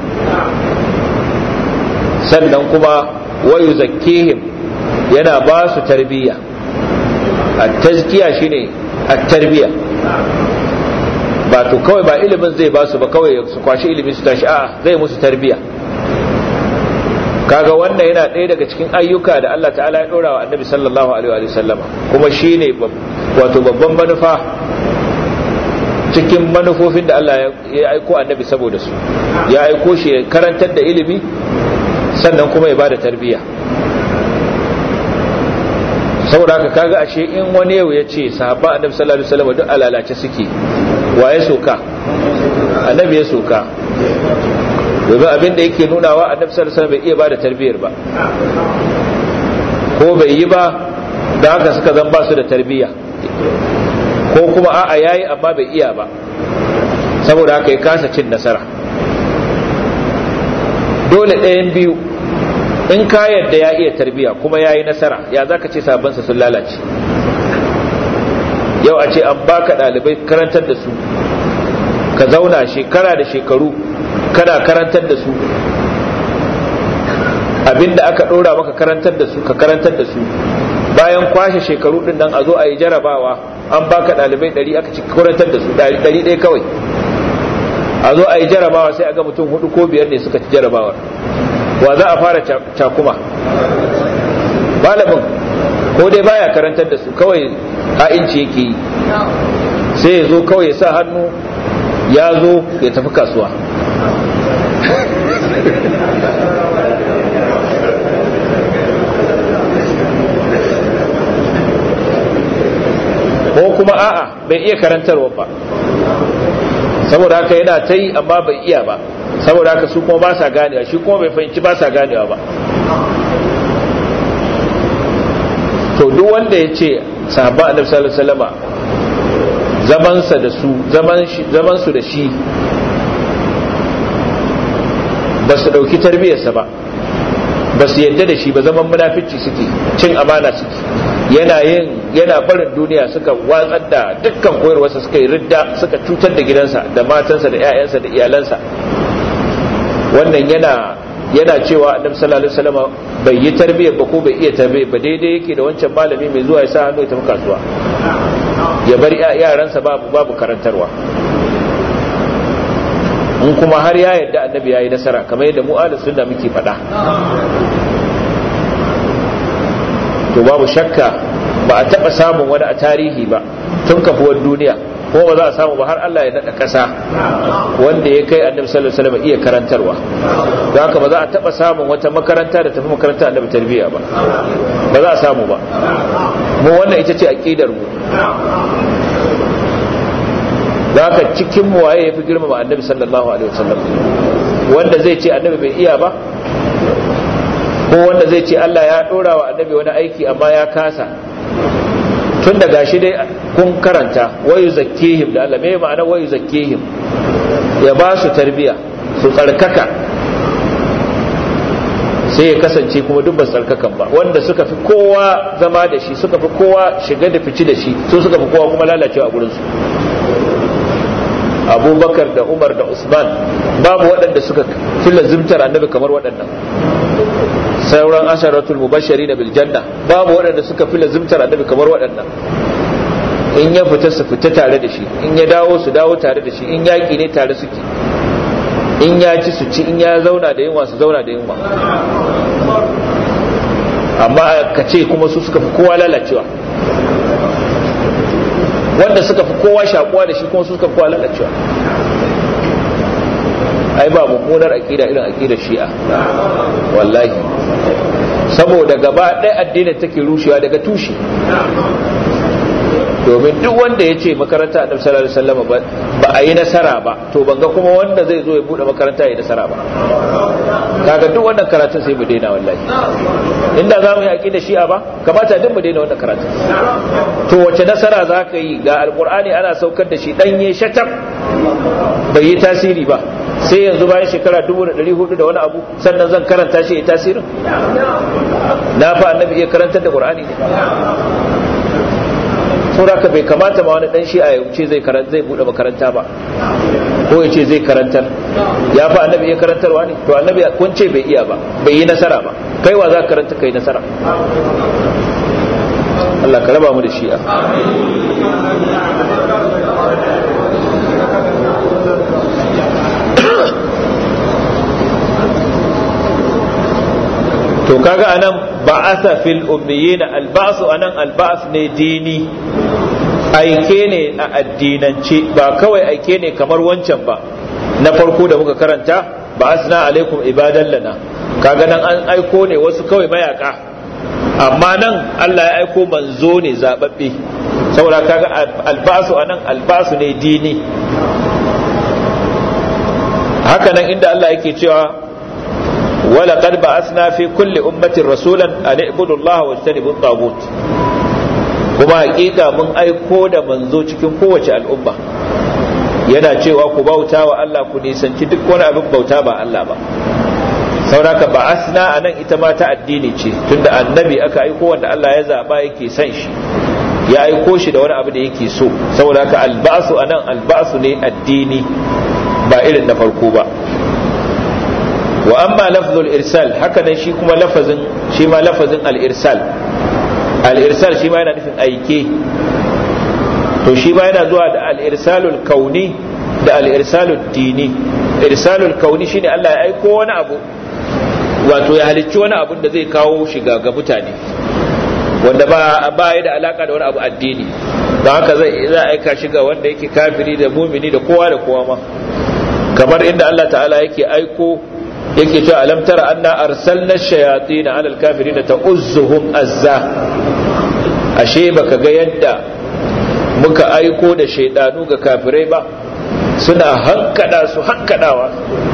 sannan kuma wa yuzakkihim yana ba su tarbiyya at-tazkiya shine at-tarbiyya ba to kawai ba ilimin zai ba su ba kawai su kwashi ilimin su tashi a'a zai musu tarbiyya kaga wannan yana ɗaya daga cikin ayyuka da Allah ta'ala ya ɗora wa annabi sallallahu alaihi wa sallama kuma shine wato babban manufa cikin manufofin da Allah ya aiko annabi saboda su ya aiko shi ya karantar da ilimi sannan kuma ya bada tarbiyya saboda haka kaga ashe in wani yau ya ce sahabba annabi sallallahu alaihi wasallam duk alalace suke waye soka annabi ya soka domin abin da yake nunawa annabi sallallahu alaihi wasallam bai iya bada tarbiyyar ba ko bai yi ba da haka suka zan ba su da tarbiyya ko kuma a'a yayi amma bai iya ba saboda haka ya kasa cin nasara dole ɗayan biyu in ka yadda ya iya tarbiyya kuma ya yi nasara ya za ka ce sabansa sun lalace yau a ce an baka ɗalibai karantar da su ka zauna shekara da shekaru kana karantar da su abinda aka ɗora maka karantar da su ka karantar da su bayan kwashe shekaru ɗin nan a zo a yi jarabawa an baka ɗalibai ɗari aka ci karantar da su ɗari ɗaya kawai a zo a yi jarabawa sai a ga mutum hudu ko biyar ne suka ci jarabawar wa za a fara cakuma malamin ko dai baya karantar da su kawai ha'inci yake yi sai ya zo kawai ya sa hannu ya zo ya tafi kasuwa ko kuma a'a bai iya karantarwa ba saboda haka yana ta yi amma bai iya ba saboda haka su kuma ba sa ganewa shi kuma bai fahimci ba sa ganewa ba to duk wanda ya ce sahabba annabi sallallahu alaihi wasallama zamansa da su zaman su da shi ba su dauki tarbiyarsa ba ba su yadda da shi ba zaman munafici suke cin amana suke yana yin yana barin duniya suka watsar da dukkan koyarwarsa suka yi ridda suka cutar da gidansa da matansa da 'ya'yansa da iyalansa wannan yana yana cewa annabi sallallahu alaihi wasallam bai yi tarbiyyar ba ko bai iya tarbiyyar ba daidai yake da wancan malami mai zuwa ya sa hannu ya tafi kasuwa ya bar yaransa babu babu karantarwa in kuma har ya yadda annabi ya yi nasara kamar yadda mu ahlus sunna muke faɗa to babu shakka ba a taɓa samun wani a tarihi ba tun kafuwar duniya ko ba za a samu ba har Allah ya naɗa ƙasa wanda ya kai annabi sallallahu alaihi wasallam iya karantarwa don haka ba za a taɓa samun wata makaranta da tafi makaranta annabi tarbiyya ba ba za a samu ba mu wannan ita ce aqidar mu don haka cikin mu waye yafi girmama annabi sallallahu alaihi wasallam wanda zai ce annabi bai iya ba ko wanda zai ce Allah ya dora wa annabi wani aiki amma ya kasa tun da gashi dai kun karanta wayu zakkihim da Allah me ma'ana wayu zakkihim ya ba su tarbiya su tsarkaka sai ya kasance kuma duk ba tsarkakan ba wanda suka fi kowa zama da shi suka fi kowa shiga da fici da shi su suka fi kowa kuma lalacewa a gurinsu abubakar da umar da usman babu waɗanda suka fi lazimtar annabi kamar waɗannan sauran asharatul mubashari na biljanna babu waɗanda suka fi lazimtar annabi kamar waɗannan in ya fita su fita tare da shi in ya dawo su dawo tare da shi in yaƙi ne tare suke in ya ci su ci in ya zauna da yunwa su zauna da yunwa amma ka ce kuma su suka fi kowa lalacewa wanda suka fi kowa shakuwa da shi kuma su suka fi kowa lalacewa ai ba mummunar aƙida irin aƙidar shi'a wallahi saboda gaba ɗaya addinin take rushewa daga tushe domin duk wanda ya ce makaranta annabi sallallahu alaihi wasallam ba a yi nasara ba to ban ga kuma wanda zai zo ya bude makaranta ya yi nasara ba kaga duk wannan karatun sai mu daina wallahi inda za mu yi aqida shi'a ba kamata duk mu daina wannan karatun to wace nasara za ka yi ga alqur'ani ana saukar da shi danye shatab bai yi tasiri ba sai yanzu bayan shekara 1400 da wani abu sannan zan karanta shi ya tasirin na fa annabi iya karantar da qur'ani ne saboda bai kamata ma wani dan shi a yauce zai karanta zai bude makaranta ba ko ya ce zai karantar ya fa annabi ya karantarwa ne to annabi kun ce bai iya ba bai yi nasara ba kai wa za ka karanta kai nasara Allah ka raba mu da shi'a to kaga anan ba'atha fil ummiyina alba'su anan alba'as ne dini aike ne a addinance ba kawai aike ne kamar wancan ba na farko da muka karanta ba'asna alaikum ibadan lana kaga nan an aiko ne wasu kawai mayaka amma nan Allah ya aiko manzo ne zababbe saboda kaga alba'su anan alba'su ne dini haka nan inda Allah yake cewa wala qad ba'athna fi kulli ummatin rasulan an i'budu Allah wa ijtanibu at kuma hakika mun aiko da manzo cikin kowace al'umma yana cewa ku bauta wa Allah ku nisanci duk wani abin bauta ba Allah ba sauraka ba asna a nan ita ma ta addini ce tunda annabi aka aiko wanda Allah ya zaba yake son shi ya aiko shi da wani abu da yake so saboda haka alba'su a nan alba'su ne addini ba irin na farko ba wa amma lafzul irsal haka nan shi kuma lafazin shi ma lafazin al-irsal al-irsal shi ma yana nufin aike to shi ma yana zuwa da al-irsalul kauni da al-irsalul dini irsalul kauni shine Allah ya aiko wani abu wato ya halicci wani abun da zai kawo shiga ga mutane wanda ba ba ya da alaka da wani abu addini don haka zai za aika shi ga wanda yake kafiri da mumini da kowa da kowa ma kamar inda Allah ta'ala yake aiko yake cewa alam tara anna arsalna shayatin ala alkafirin ta'uzzuhum azza ashe baka ga yadda muka aiko da shaidanu ga kafirai ba suna hankada su hankadawa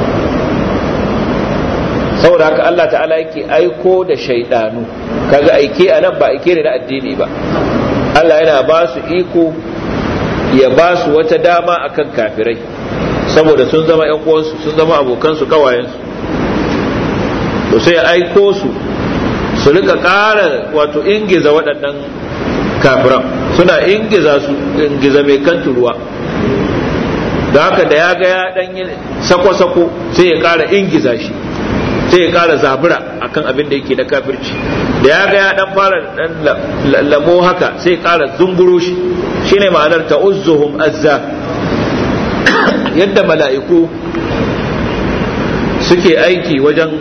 saboda haka Allah ta'ala yake aiko da shaidanu kaga aike a nan ba aike ne na addini ba Allah yana ba su iko ya ba su wata dama akan kafirai saboda sun zama yan uwansu sun zama abokansu kawayensu to sai aiko su su rika ƙara wato ingiza waɗannan kafiran suna ingiza su ingiza mai kan ruwa da haka da ya ga ya dan yi sako-sako sai ya ƙara ingiza shi sai ya ƙara zabura akan abin da yake na kafirci da ya ga ya dan fara dan lamo haka sai ya ƙara zunguro shi shine ma'anar ta'uzzuhum azza yadda mala'iku suke aiki wajen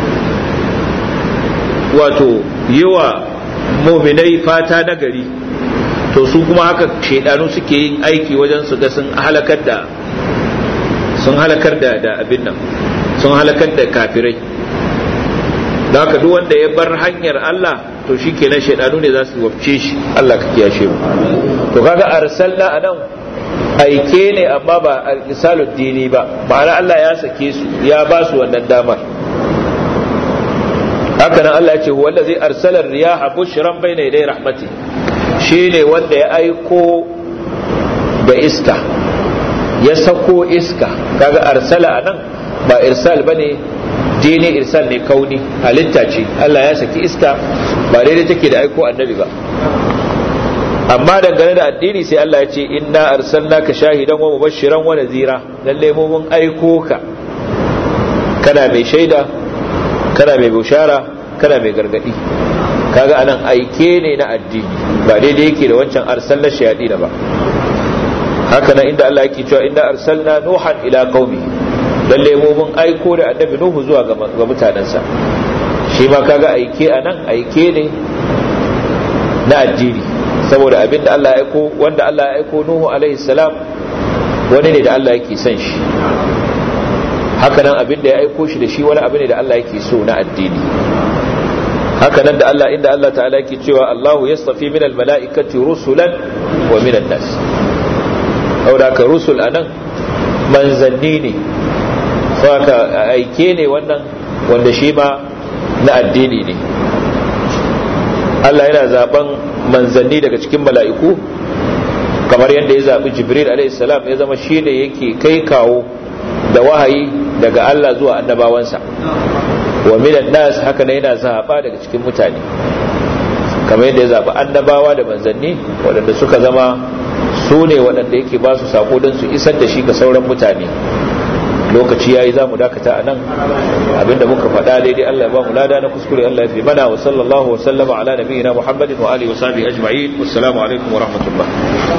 wato yiwa muminai fata na gari to su kuma haka shaidanu suke yin aiki wajen su ga sun halakar da sun halakar da da abin nan sun halakar da kafirai da haka duk wanda ya bar hanyar Allah to shi kenan shaidanu ne za su wabce shi Allah ka kiyashe mu to kaga arsalna anan aike ne amma ba risalud dini ba ma'ana Allah ya sake su ya ba su wannan damar haka nan Allah ya ce huwa allazi arsala riyaha bushran bayna yaday rahmati shine wanda ya aiko da iska ya sako iska kaga arsala anan ba irsal bane dini irsal ne kauni halitta ce Allah ya saki iska ba daidai take da aiko annabi ba amma dangane da addini sai Allah ya ce inna arsalnaka shahidan wa mubashiran wa nadhira lalle mu mun aiko ka kana mai shaida kana mai bushara kana mai gargadi kaga anan aike ne na addini ba daidai yake da wancan arsalna shayadi da ba haka nan inda Allah yake cewa inda arsalna nuhan ila qaumi lalle mu mun aiko da annabi nuhu zuwa ga mutanensa shi ma kaga aike anan aike ne na addini saboda abin da Allah ya aiko wanda Allah ya aiko nuhu alaihi salam wani ne da Allah yake son shi haka nan abin da ya aiko shi da shi wani abu ne da Allah yake so na addini haka nan da Allah inda Allah ta'ala yake cewa Allahu yastafi minal mala'ikati rusulan wa minan nas saboda ka rusul anan manzanni ne saboda aike ne wannan wanda shi ma na addini ne Allah yana zaben manzanni daga cikin mala'iku kamar yadda ya zaɓi jibril a.s. ya zama shi ne yake kai kawo da wahayi daga Allah zuwa annabawansa wa minan nas haka ne yana zaɓa daga cikin mutane kamar yadda ya zaɓi annabawa da manzanni waɗanda suka zama su ne waɗanda yake ba su sako don su isar da shi ga sauran mutane lokaci yayi za mu dakata a nan abinda muka faɗa daidai Allah ya ba mu lada na kuskure Allah ya fi mana wa sallallahu wa sallama ala nabiyyina Muhammadin wa alihi wa sahbihi ajma'in wassalamu alaikum wa rahmatullah